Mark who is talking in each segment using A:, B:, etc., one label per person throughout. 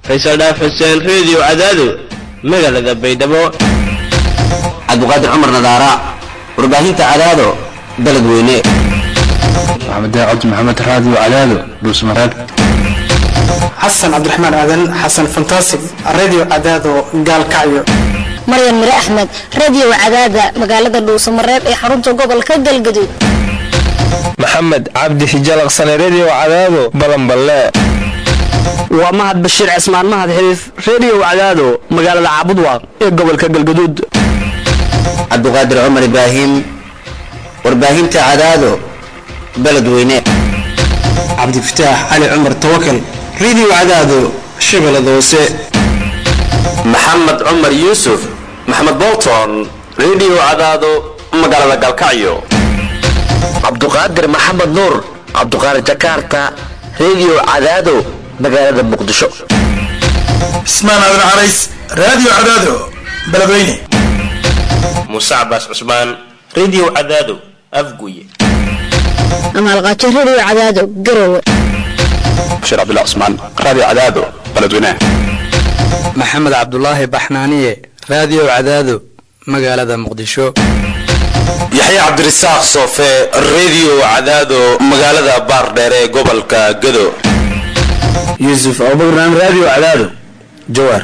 A: faysal dhaaf xuseen reediyo cadaado magaalada baydhabo
B: cabdiqaadir cumar nadaara warbaahinta cadaado baled weyne
C: maxamed cabdi maxamed raadiyo cadaado dhuusmareeb
D: xasan cabdiraxmaan aadan xasan fantasig radio cadaado gaalkacyo
E: maryan mire axmed radio cadaada magaalada dhuusamareeb ee xarunta gobolka galgaduud
F: maxamed cabdi xijalaqsane redio cadaado balanballe
G: waa mahad bashiir cismaan mahad xiriif redio cadaado magaalada caabudwaaq ee gobolka galgaduud
B: cabdiqaadir cumar ibraahim warbaahinta cadaado baled weyne
D: cabdifataax cali cumar tawakal radio cadaado shabeellada hoose
H: maxamed cumar yuusuf maxamed bolton redio cadaado magaalada galkacyo
I: cabduqaadir maxamed nuur cabduqaadir jakarta redio cadaado magaalada muqdisho
J: cismaan aadan carays radio cadaado beledweyne
A: muuse cabaas cusmaan redio cadaado afguye
E: amaalqaajo radio cadaado garowe
C: bashiir cabdullah cusmaan radio cadaado beledweyne
K: maxamed cabdulaahi baxnaaniye radio cadaado magaalada muqdisho
H: yaxya cabdirasaaq soofe redio cadaado magaalada baardheere ee gobolka gado
B: yuusuf abubakran radio cadaado jawaar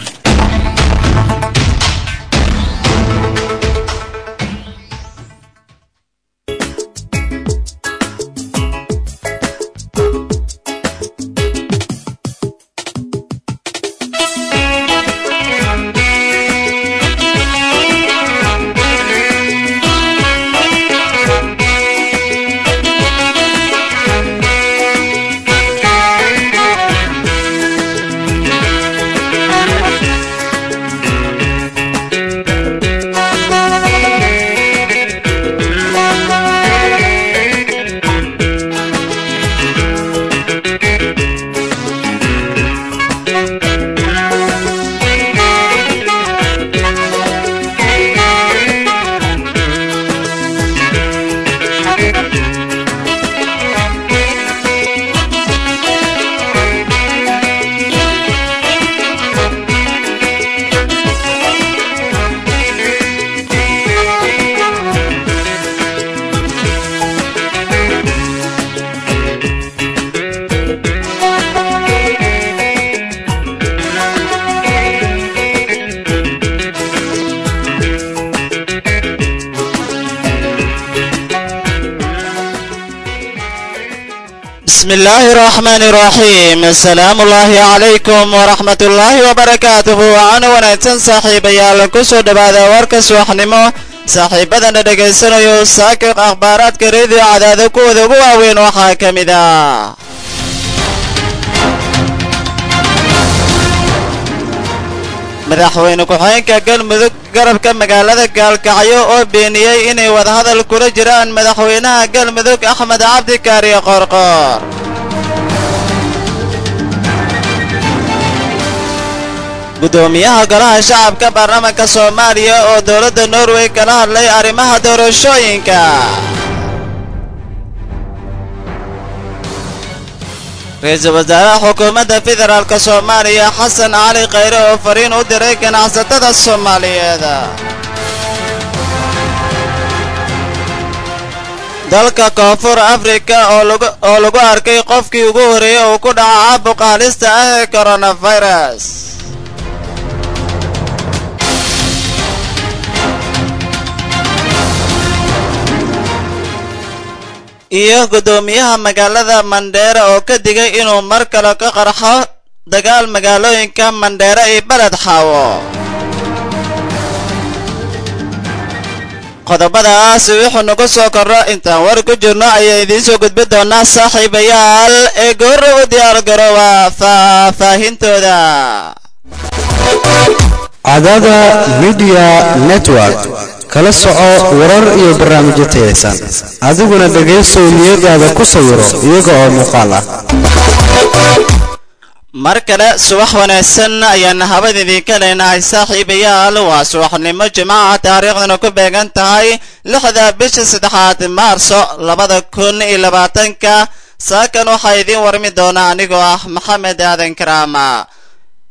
L: بسم الله الرحمن الرحيم السلام الله عليكم ورحمة الله وبركاته وعن ونagsan saaxiibayaal kusoo dhawaada warka subaxnimo saaxiibadana dhegaysanayo saakiq akhbaaraadka reediyo cadaado kuwooda ugu waaweyn waxaa ka mid ah madaxweyne ku-xigeenka galmudug garabka magaalada gaalkacyo oo beeniyey inay wadahadal kula jiraan madaxweynaha galmudug axmed cabdi kaariye qoorqoor guddoomiyaha golaha shacabka baarlamaanka soomaaliya oo dowladda norway kala hadlay arrimaha doorashooyinka ra-iisul wasaaraha xukuumadda federaalk soomaaliya xasan cali khayre oo fariin u diray ganacsatada soomaaliyeed dalka koonfur afrika oo lagu arkay qofkii ugu horreeyey uu ku dhaca caabuqa halista ah ee koronafirus iyo guddoomiyaha magaalada mandheere oo ka digay inuu mar kale ka qarxo dagaal magaalooyinka mandheere iyo beled xaawo qodobadaas wuxuu nagu soo korro intaan war ku jirno ayaa idiin soo gudbi doonaa saaxiibayaal ee goorra u diyaargarooba faahfaahintooda
M: cadaada midiya network kala soco warar iyo barnaamijyo tayaysan adiguna dhegaysow niyadaada ku sawiro iyaga oo muuqaal ah
L: mar kale subax wanaagsan ayaan habad idinka leenahay saaxiibayaal waa subaxnimo jimcaha taariikhdana ku beegan tahay lixda bisha saddexaad maarso labada kun iyo labaatanka saakan waxaa idiin warmi doona anigoo ah maxamed aadan karaama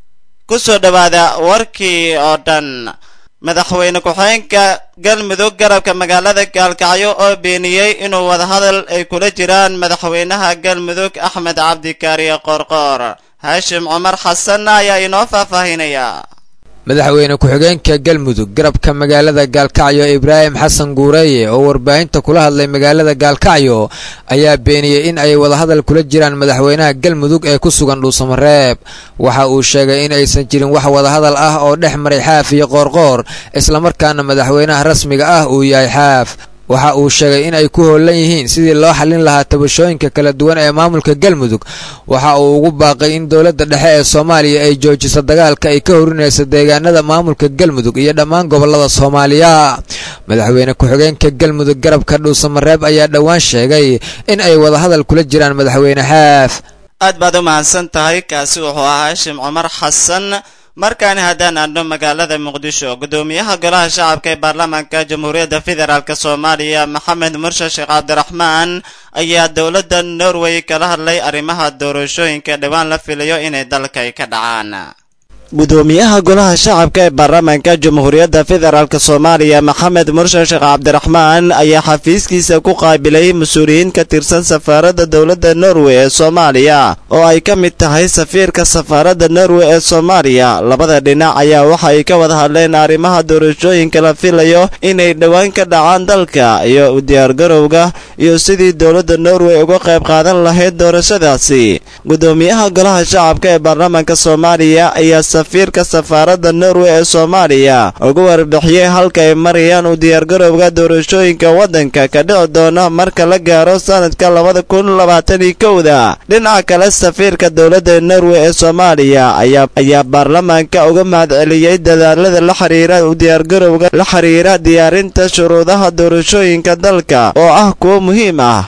L: ku soo dhowaada warkii oo dhan madaxweyne ku-xigeenka galmudug garabka magaalada gaalkacyo oo beeniyey inuu wadahadal ay kula jiraan madaxweynaha galmudug axmed cabdikaariye qoorqoor haashim cumar xasan ayaa inoo faahfaahinaya
N: madaxweyne ku-xigeenka galmudug garabka magaalada gaalkacyo ibraahim xasan guureeye oo warbaahinta kula hadlay magaalada gaalkacyo ayaa beeniyey in ay wadahadal kula jiraan madaxweynaha galmudug ee ku sugan dhuusamareeb waxa uu sheegay in aysan jirin wax wadahadal ah oo dhex maray xaaf iyo qoorqoor islamarkaana madaxweynaha rasmiga ah uu yahay xaaf waxa uu sheegay in ay ku hoolan yihiin sidii loo xallin lahaa tabashooyinka kala duwan ee maamulka galmudug waxa uu ugu baaqay in dowladda dhexe ee soomaaliya ay joojiso dagaalka ay ka horinayso deegaanada maamulka galmudug iyo dhammaan gobollada soomaaliya madaxweyne ku-xigeenka galmudug garabka dhuusamareeb ayaa dhowaan sheegay in ay wadahadal kula jiraan madaxweyne xaaf
L: aad baad u mahadsan tahay kaasi wuxuu ahaa haashim cumar xasan markaani haddaan aadno magaalada muqdisho guddoomiyaha golaha shacabka ee baarlamaanka jamhuuriyadda federaalk soomaaliya maxamed murshe sheekh cabdiraxmaan ayaa dowladda norway kala hadlay arrimaha doorashooyinka dhowaan la filayo inay dalka ka dhacaan gudoomiyaha golaha shacabka ee baarlamaanka jamhuuriyadda federaalk soomaaliya maxamed murshe sheekh cabdiraxmaan ayaa xafiiskiisa ku qaabilay mas-uuliyiin ka tirsan safaaradda dowladda norway ee soomaaliya oo ay ka mid tahay safiirka safaaradda norway ee soomaaliya labada dhinac ayaa waxa ay ka wada hadleen arrimaha doorashooyinka la filayo inay dhowaan ka dhacaan dalka iyo u diyaargarowga iyo sidii dowladda norway uga qayb qaadan lahayd doorashadaasi gudoomiyaha golaha shacabka ee baarlamaanka soomaaliya ayaa safiirka safaaradda norway ee soomaaliya ugu warbixiyey halka ay marayaan u diyaargarowga doorashooyinka waddanka ka dhici doona marka la gaaro sanadka labada kun labaatan iyo kowda dhinaca kale safiirka dowladda norway ee soomaaliya ayaa baarlamaanka uga mahadceliyey dadaalada la xiriira u diyaargarowga la xiriira diyaarinta shuruudaha doorashooyinka dalka oo ah kuwo muhiim ah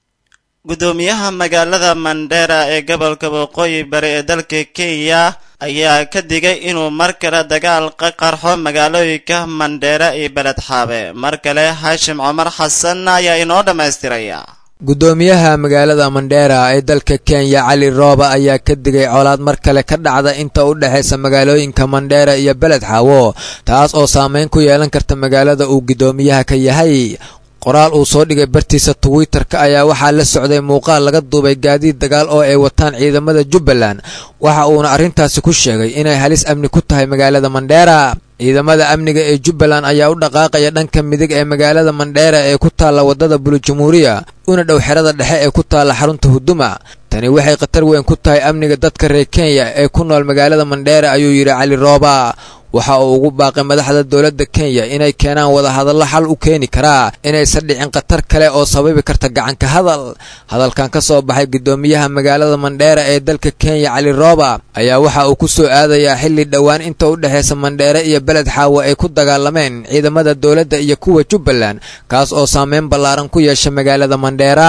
L: gudoomiyaha magaalada mandera ee gobolka waqooyi bari ee dalka kenya ayaa ka digay inuu mar kale dagaal ka qarxo magaalooyinka mandheera iyo beled xaabe mar kale haashim cumar xasan ayaa inoo dhammaystiraya
N: gudoomiyaha magaalada mandheera ee dalka kenya cali rooba ayaa ka digay colaad mar kale ka dhacda inta u dhexaysa magaalooyinka mandheera iyo beled xaawo taas oo saameyn ku yeelan karta magaalada uu gudoomiyaha ka yahay qoraal uu soo dhigay bartiisa twitter-ka ayaa waxaa la socday muuqaal laga duubay gaadiid dagaal oo ay wataan ciidamada jubbaland waxa uuna arrintaasi ku sheegay inay halis amni ku tahay magaalada mandheera ciidamada amniga ee jubbaland ayaa u dhaqaaqaya dhanka midig ee magaalada mandheera ee ku taalla waddada bulujumuuriya una dhow xerada dhexe ee ku taalla xarunta huduma tani waxay khatar weyn ku tahay amniga dadka reer kenya ee ku nool magaalada mandheera ayuu yidhi cali rooba waxa uu ugu baaqay madaxda dowladda kenya inay keenaan wadahadallo xal u keeni karaa inaysan dhicin khatar kale oo sababi karta gacanka hadal hadalkan ka soo baxay gudoomiyaha magaalada mandheera ee dalka kenya cali rooba ayaa waxa uu ku soo aadayaa xilli dhowaan inta u dhexaysa mandheere iyo beled xaawo ay ku dagaalameen ciidamada dowladda iyo kuwa jubbaland kaas oo saameyn ballaaran ku yeesha magaalada mandheera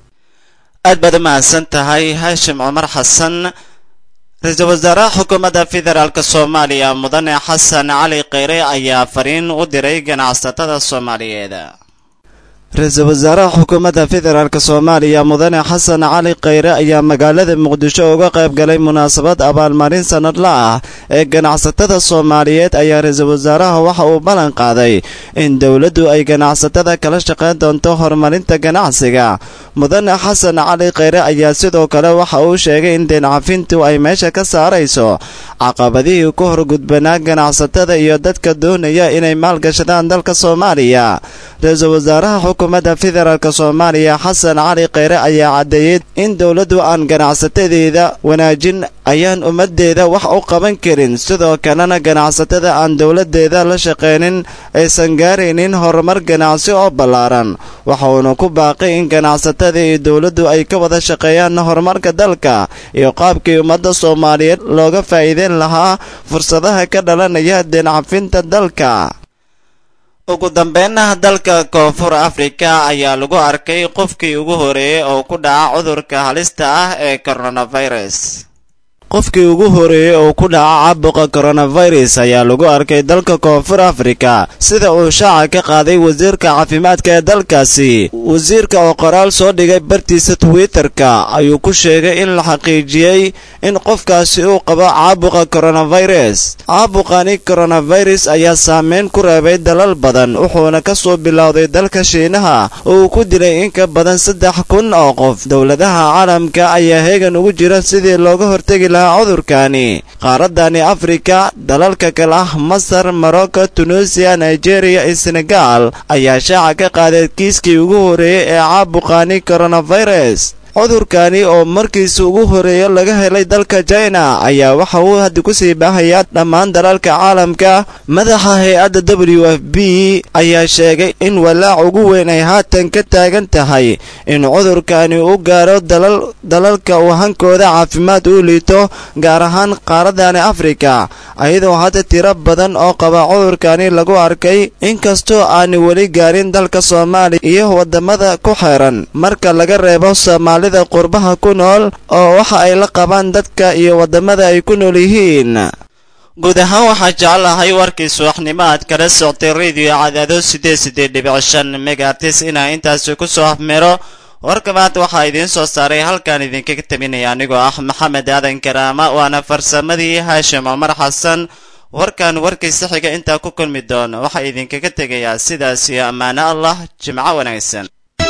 L: aad baad u mahadsan tahay haashim cumar xasan ra-iisul wasaaraha xukuumadda federaalk soomaaliya mudane xasan cali kheyre ayaa fariin u diray ganacsatada soomaaliyeed ra-iisul wasaaraha xukuumadda federaalk soomaaliya mudane xasan cali kheyre ayaa magaalada muqdisho uga qayb galay munaasabad abaalmarin sanadla ah ee ganacsatada soomaaliyeed ayaa ra-iisul wasaaraha waxa uu ballan qaaday in dowladdu ay ganacsatada kala shaqayn doonto horumarinta ganacsiga mudane xasan cali kheyre ayaa sidoo kale waxa uu sheegay in deencafintu ay meesha ka saarayso caqabadihii ku horgudbanaa ganacsatada iyo dadka doonaya inay maalgashadaan dalka soomaaliya ra-iisul wasaaraha xukuumadda federaalk soomaaliya xasan cali kheyre ayaa caddeeyey in dowladdu aan ganacsatadeeda wanaajin ayaan ummaddeeda wax u qaban karin sidoo kalena ganacsatada aan dowladdeeda la shaqaynin aysan gaaraynin horumar ganacsi oo ballaaran waxauna ku baaqay in ganacsatada iyo dowladdu ay ka wada shaqeeyaan horumarka dalka iyo qaabkii ummadda soomaaliyeed looga faa'iideyn lahaa fursadaha ka dhalanaya deencafinta dalka ugu dambeynna dalka koonfur afrika ayaa lagu arkay qofkii ugu horeeyey oo ku dhaca cudurka halista ah ee coronavirus qofkii ugu horeeyey oo ku dhaca caabuqa coronavirus ayaa lagu arkay dalka koonfur afrika sida uu shaaca ka qaaday wasiirka caafimaadka ee dalkaasi wasiirka oo qoraal soo dhigay bartiisa twitterka ayuu ku sheegay in la xaqiijiyey in qofkaasi uu qabo caabuqa coronavirus caabuqani coronavirus ayaa saameyn ku reebay dalal badan wuxuuna ka soo bilowday dalka shiinaha oo uu ku dilay in ka badan saddex kun oo qof dowladaha caalamka ayaa heegan ugu jira sidii looga hortegi lahaa cudurkani qaaradani afrika dalalka kale ah masar morocco tunuusiya nigeria iyo senegal ayaa shaaca ka qaaday kiiskii ugu horeeyey ee caabuqani coronavirus cudurkani oo markiisa ugu horeeya laga helay dalka china ayaa waxa uu hadda kusii baahayaa dhammaan dalalka caalamka madaxa hay-adda w f b ayaa sheegay in walaac ugu weyn ay haatan ka taagan tahay in cudurkani u gaaro dalalka uu hankooda caafimaad u liito gaar ahaan qaaradani afrika ayadoo hadda tiro badan oo qaba cudurkani lagu arkay inkastoo aani weli gaarin dalka soomaaliya iyo wadamada ku xeeran marka laga reebo soomaali qurbaha ku nool oo waxa ay la qabaan dadka iyo wadamada ay ku nool yihiin
A: guud ahaan waxaa jeclahay warkii subaxnimo aad kala soctay radio cadaado siddeed siddeed dhibic shan megaartis inaa intaasi ku soo afmeero warka maanta waxaa idiin soo saaray halkaan idinkaga tabinaya anigoo ah maxamed aadan karaama waana farsamadii haashim cumar xasan warkan warkiisa xiga intaa ku kulmi doono waxaa idinkaga tegayaa sidaas iyo ammaano allah jimco wanaagsan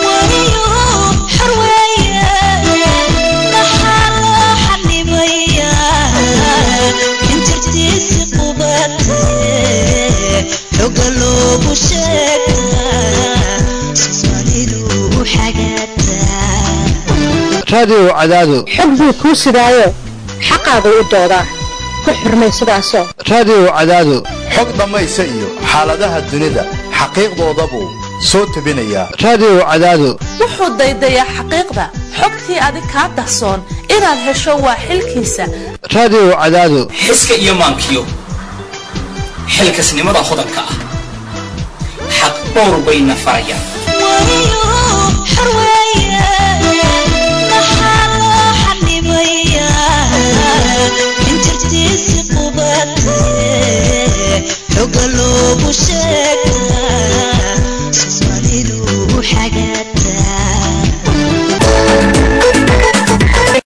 C: raadiyo cadaado
O: xog buu kuu sidaayo xaqaagu u doodaa ku xurmay sidaasoo
C: raadiyo cadaado
P: xog dhammaysa iyo xaaladaha dunida xaqiiqdoodabuu soo tebinayaa
C: raadiyo cadaado
Q: wuxuu daydayaa xaqiiqda xogtii adig kaa dahsoon inaad hesho waa xilkiisa
C: raadiyo cadaado
R: xiska iyo maankiyo xilkasnimada hodanka ah xaq dhowr bayna farayaan